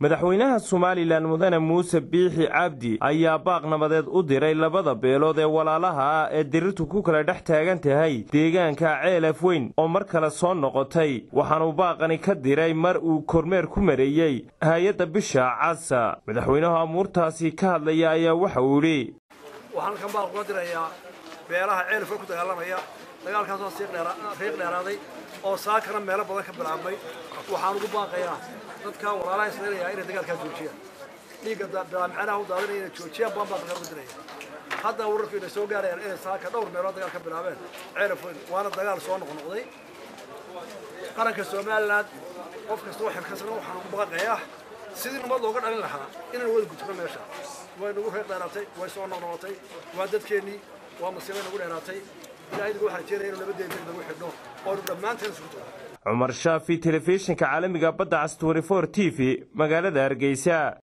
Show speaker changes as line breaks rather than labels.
madaxweynaha somalilan mudane muuse biixi cabdi ayaa baaq nabadeed u diray labada beelood ee walaalaha ah ee dirirtu ku kala dhex taagan tahay deegaanka ceelaf weyn oo mar kale soo noqotay waxaanuu baaqani ka diray mar uu kormeer ku mareeyey hay-adda bisha casa madaxweynaha amuurtaasi ka hadlaya ayaa waxa uu idhi
waxaan kan baaq uga dirayaa beelaha ceelafka ku dagaalamaya dagaalkaasoo riiq dheeraaday oo saakana meelo badan ka bilaabmay waxaan ugu baaqayaa dadka walaalaha israelaya inay dagaalkaa joojiyaan dhiigga bilaamicanaha u daadinaya inay joojiyaan baan baa dagaal uga diraya hadda wararku inay soo gaarayaan inay saaka dhowr meelood dagaal ka bilaabeen ceelaf weyn waana dagaal soo noqnoqday qaranka somaliland qof kasta oo xilkasana waxaan ugu baaqayaa sidii nabad looga dhalin lahaa inaan wada gudubno meesha way nagu reer dheeraatay way soo noqnoqotay waa dadkeennii waa masiibay nagu dheeraatay ilaahaydiga waxaan jeeraya inuu nabadeena nagu xidhno oonu dhammaanteen isku tago
cumar shaafi telefishinka caalamiga badda cas t t v magaalada hargeysa